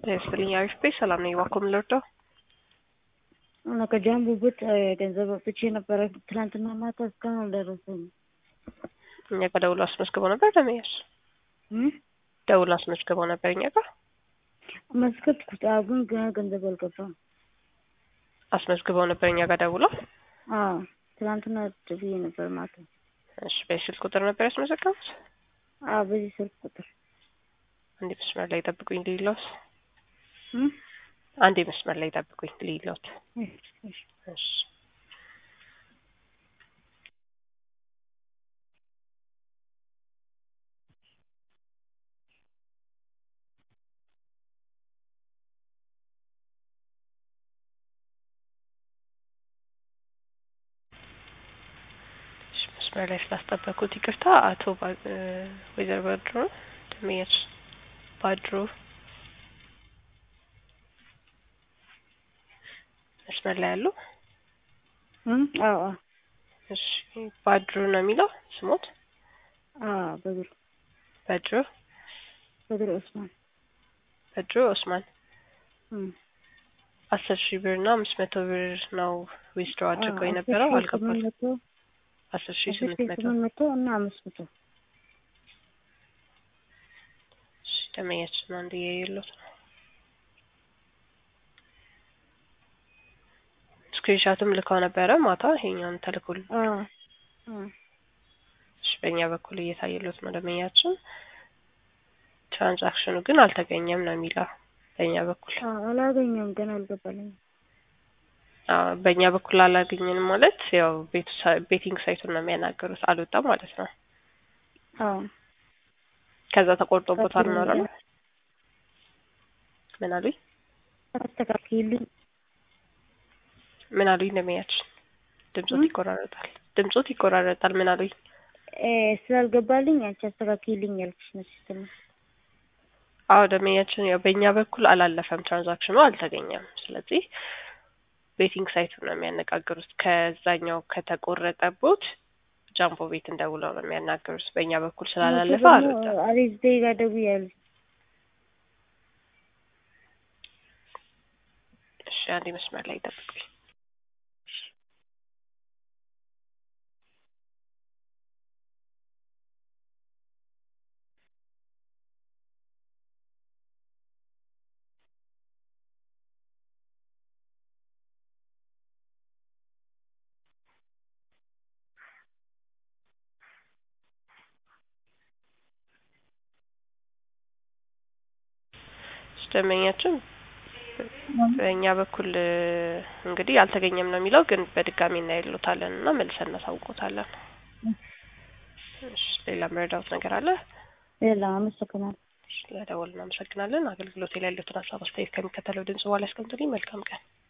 ይስጥልኝ አሪፍ ቤት ሰላም ነኝ። እባክዎ ምን ልርዳው? እና ከጃምቦ ቡት ገንዘብ አውጥቼ ነበረ ትናንትና ማታ እስካሁን አልደረሰኝም። እኛ ጋር ደውሎ አስመዝግበው ነበር ለመያዝ እም? ደውሎ አስመዝግበው ነበር እኛ ጋር አስመዝገብኩት። አዎ፣ ግን ገና ገንዘብ አልገባም። አስመዝግበው ነበር እኛ ጋር ደውሎ። አዎ ትናንትና ብዬ ነበር ማታ። እሺ በስልክ ቁጥር ነበር ያስመዘገቡት? አዎ በዚህ ስልክ ቁጥር አንዴ መስመር ላይ ጠብቁኝ ልይሎት። እም? አንዴ መስመር ላይ ጠብቁኝ ልይሎት። እሺ፣ እሺ። እሺ እሺ፣ መስመር ላይ ስላስጠበኩት ይቅርታ። አቶ ባ- እ ወይዘሮ ባድሮ ደመያች ባድሮ መስመር ላይ ያሉ እም? አዎ፣ አዎ፣ እሺ ባድሩ ነው የሚለው ስሞት አዎ። በድሮ በድሩ በድሮ ኦስማን። በድሩ ኦስማን እም። አስር ሺህ ብር እና አምስት መቶ ብር ነው ዊዝድሮ አድርገው አዎ፣ የነበረው አስር ሺህ አልገባም። ስምንት መቶ አስር ሺህ አስር ስምንት ሺህ መቶ ስምንት መቶ እና አምስት መቶ እሺ ደመኛችን አንድ የሌሎት ነው። ስክሪንሻትም ልከው ነበረ ማታ ይሄኛውን ተልኮል አዎ፣ አዎ። እሺ በእኛ በኩል እየታየሎት ነው ደመኛችን። ትራንዛክሽኑ ግን አልተገኘም ነው የሚለው በእኛ በኩል አዎ፣ አላገኘሁም ገና አልገባልኝም። አዎ በእኛ በኩል አላገኘንም ማለት ያው ቤቱ ሳ- ቤቲንግ ሳይቱን ነው የሚያናገሩት አልወጣም ማለት ነው። አዎ ከዛ ተቆርጦበታል ነው አይደል? ምን አሉኝ አስተካክልኝ። ምን አሉኝ ደመኛችን ድምጾት እም? ይቆራረጣል ድምጾት ይቆራረጣል ምን አሉኝ እ ስላልገባልኝ አንቺ አስተካክልኝ ያልኩሽ ነው ሲስተም አዎ ደመኛችን ያው በእኛ በኩል አላለፈም ትራንዛክሽኑ አልተገኘም ስለዚህ ቤቲንግ ሳይቱን ነው የሚያነጋግሩት ከዛኛው ከተቆረጠቦት ጃምቦ ቤት እንደውለው ነው የሚያናገሩት በእኛ በኩል ስላላለፈ አልወጣም አቤት ዜጋ ደውያለሁ። እሺ አንዴ መስመር ላይ ጠብቁኝ እሺ ደንበኛችን በእኛ በኩል እ እንግዲህ አልተገኘም ነው የሚለው ግን በድጋሚ እናይሎታለን እና መልሰን እናሳውቆታለን እሺ ሌላ መረዳት ነገር አለ ሌላ አመሰግናለሁ። ስለደወል እናመሰግናለን አገልግሎት ላይ ያሉትን ሀሳብ አስተያየት ከሚከተለው ድምጽ በኋላ ያስቀምጡልኝ መልካም ቀን